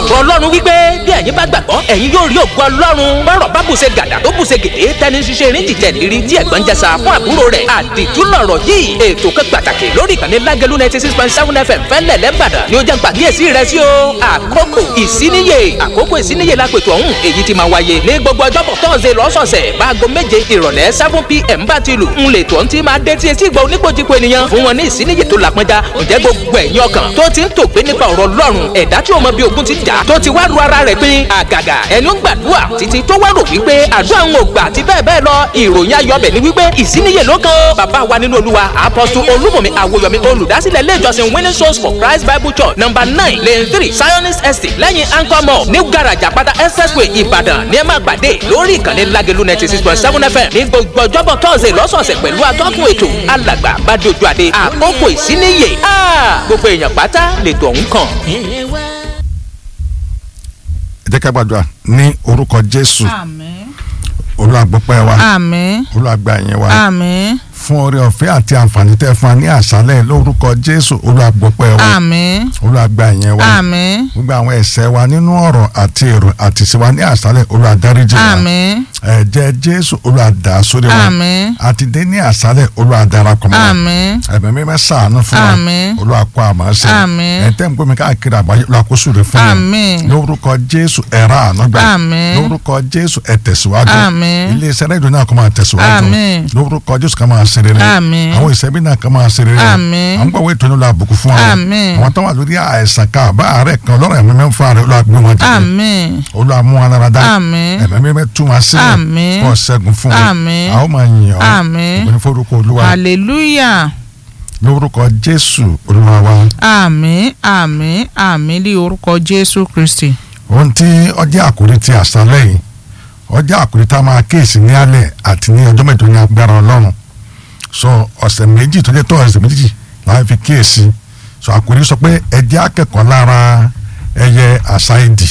ọ̀rọ̀ ọlọ́run wípé bí ẹ̀yin bá gbàgbọ́ ẹ̀yin yóò rí ògo ọlọ́run bọ́rọ̀ bá bùṣe gàdà tó bùṣe gèdè tẹni ṣiṣẹ́ eré jìjẹ́ lérí tí ẹ̀gbọ́n jẹsà fún àbúrò rẹ̀ àdìtú lọ̀rọ̀ yìí ètò kan pàtàkì lórí ìkànnì lágẹ̀lú ninety six point seven fm fẹ́lẹ̀ lẹ́bàdàn ni ó jẹ́ gbàgíyèsí rẹ̀ sí o àkókò ìsíníyè àkókò ìsíníyè lápètò ọ̀hún èyí ti máa wáyé ní gbogbo ọjọ́bọ̀ tọ́sẹ̀ lọ́sọ̀ọ̀sẹ̀ báago méje ìrọ̀lẹ́ seven pm bá ti lù ń lè tó ń ti máa dé tí etí ìgbà oníkojúko ènìyàn fún wọn ní ìsíníyè tó làpọnjá ǹjẹ́ gbogbo ẹ̀yin ọkàn tó ti ń tògbé nípa ọ̀rọ̀ ọlọ́run ẹ̀dá tí ó mọ bí ogun ti jà tó ti wá ru ara rẹ̀ pín àgàgà ẹni ó ń gbàdúrà títí tó wá rò wípé àdúrà ń ò gbà àti bẹ́ẹ̀ bẹ́ẹ̀ lọ ìròyìn ayọ̀bẹ̀ ni wípé ìsíníyè ló kan bàbá wa nínú olúwa apọ́sù olúmọ̀mí àwòyọ̀mí olùdásílẹ̀ ilé ìjọsìn winning souls for christ bible church number nine lane three zionist estate lẹ́yìn anchor mall new garage àpáta expressway ìbàdàn ní ẹ máa gbàdé lórí ìkànnì lágẹ̀lú ninety six point seven fm ní gbogbo ọjọ́bọ̀ tọ́sẹ̀ lọ́sọ̀ọ̀sẹ̀ pẹ̀lú atọ́kùn ètò alàgbà bàdójú àdé àkókò ìsíníyè gbogbo èèyàn pátá lètò ọ̀hún kàn. ẹ jẹ́ ká gbàdúrà ní orúkọ jésù àmín olúwa gbọ́pẹ́ wa àmín olúwa gba ìyẹn wa àmín fún oore ọ̀fẹ́ àti àǹfààní tẹ́ fún wa ní àṣálẹ́ lórúkọ jésù olúwa gbọ́pẹ́ wa àmín olúwa gba ìyẹn wa àmín gbogbo àwọn ẹ̀ṣẹ̀ wa nínú ọ̀rọ̀ àti èrò àti ìṣe wa ní àṣálẹ́ olúwa dáríjì wa àmín ẹ̀jẹ̀ jésù olúwa dà sórí wa àmín àti dé ní àṣálẹ́ olúwa darapọ̀ mọ́ wa àmín ẹ̀bẹ̀ mi bẹ́ sàánú fún wa Àmín. olúwa kó àmọ́ sí Àmín. ẹ̀ tẹ́ ń gbómi káàkiri àgbáyé olúwa kó sùúrù fún wa Àmín. lórúkọ jésù ẹ̀rọ ànágbà Àmín. lórúkọ jésù ẹ̀ tẹ̀síwájú Àmín. iléeṣẹ́ rẹ́díò náà kó máa tẹ̀síwájú Àmín. lórúkọ jésù ká máa ṣe rere Àmín. àwọn ìṣẹ́bí náà ká máa ṣe rere Àmín. àwọn gbọ̀wé ìtọ́jú la àbùkù fún wa Àmín. àwọn tó wà lórí àìsàn ká àbá àárẹ̀ kan lọ́rọ̀ ẹ̀mí mẹ́fà rẹ̀ olúwa gbé wọn jáde àmín olúwa mú wọn lára dá Àmín. ẹ̀mí mẹ́ tú wọn sílẹ̀ Àmín. kó ṣẹ́gun fún wọn Àmín. àwọn máa yìn ọ́ Àmín. ìbọn forúkọ olúwa hallelujah lórúkọ jésù olúwa wa àmín àmín àmín ní orúkọ jésù kristi ohun tí ọjọ́ àkórí ti àṣálẹ́ yìí ọjọ́ àkórí tá a máa kíyèsí ní alẹ́ àti ní ọjọ́ mẹ́jọ ní agbára ọlọ́run sọ ọ̀sẹ̀ méjì tó jẹ́ tó ọ̀sẹ̀ méjì láti fi kíyèsí sọ àkórí sọ pé ẹ jẹ́ akẹ́kọ̀ọ́ lára ẹyẹ àṣàìdì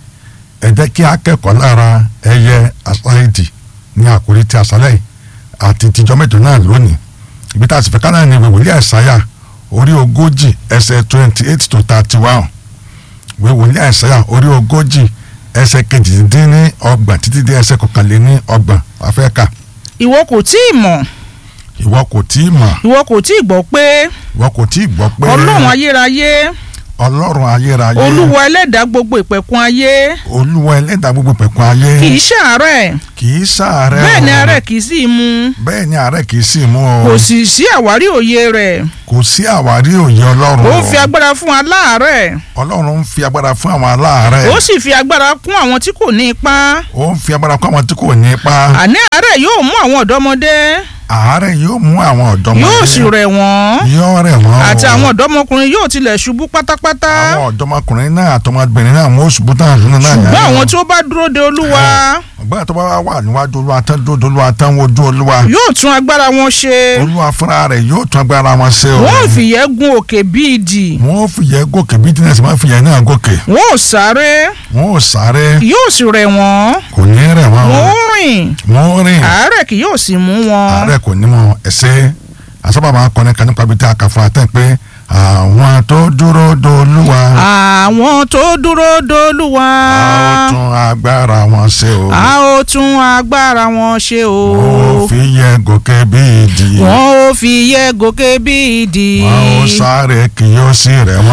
ẹ jẹ́ kí akẹ́kọ̀ọ́ lára ẹyẹ àṣàìdì ní àkórí ti àṣálẹ́ yìí àti tìjọ́ mẹ́jọ náà lónìí ibi tá a sì fẹ́ ká náà ní wòlíì àìsáyà orí ogójì ẹsẹ̀ twenty eight to thirty one ìwé wòlíì àìsáyà orí ogójì ẹsẹ̀ kejìdínní ọgbọ̀n títí dé ẹsẹ̀ kọkànléní ọgbọ̀n afẹ́ka ìwọ kò tí ì mọ̀ ìwọ kò tí ì mọ̀ ìwọ kò tí ì gbọ́ pé ìwọ kò tí ì gbọ́ pé ọlọ́run ayérayé ọlọ́run ayérayé olúwa ẹlẹ́dàá gbogbo ìpẹ̀kun ayé olúwa ẹlẹ́dàá gbogbo pẹ̀kun ayé kì í ṣàárẹ̀ kì í ṣàárẹ̀ bẹ́ẹ̀ ni o. àárẹ̀ kì í sì í mú bẹ́ẹ̀ ni àárẹ̀ kì í sì mú o kò sì sí àwárí òye rẹ̀ kò sí àwárí òye ọlọ́run ó o. ń fi agbára fún aláàárẹ̀ ọlọ́run ń fi agbára fún àwọn aláàárẹ̀ ó sì fi agbára kún àwọn tí kò ní ipá ó ń fi agbára fún àwọn tí kò ní ipa àní àárẹ̀ yóò mú àwọn ọ̀dọ́mọdé àárẹ̀ yóò mú àwọn ọ̀dọ́mọdé yóò sì rẹ̀ wọ́n yóò rẹ̀ wọ́n o. àti àwọn ọ̀dọ́mọkùnrin yóò tilẹ̀ ṣubú pátápátá àwọn ọ̀dọ́mọkùnrin náà àtọmọbìnrin náà wọ́n ṣubú tán àdúrà náà ṣùgbọ́n yára. àwọn tí ó bá dúró de olúwa ọgbà tó bá wà wà níwájú olúwa tán dúró olúwa tán wojú olúwa yóò tún agbára wọn ṣe olúwa fúnra rẹ̀ yóò tún agbára wọn ṣe o. wọn ò fìyẹ́ gun òkè bíi ìdì wọ́n ò fìyẹ́ gòkè bí dínẹ́sì máa fìyẹ́ náà gòkè wọn ò sáré wọ́n ò sáré yóò sì rẹ̀ wọ́n kò ní rẹ̀ wọ́n o. wọn ò rìn wọ́n ò rìn àárẹ̀ kì yóò sì mú wọn àárẹ̀ kò ní mọ̀ ẹ̀sẹ̀ àsábà máa kọ́ni kan nípa ibi tí a kà fún atẹ́ pé àwọn tó dúró dolúwa àwọn tó dúró dolúwa a ó tún agbára wọn ṣe o. a ó tún agbára wọn ṣe o wọ́n ò fi yẹ gòkè bí ìdì wọn ò fi yẹ gòkè bíi ìdì wọ́n ò sáré kì yóò sì rẹ̀ wọ́n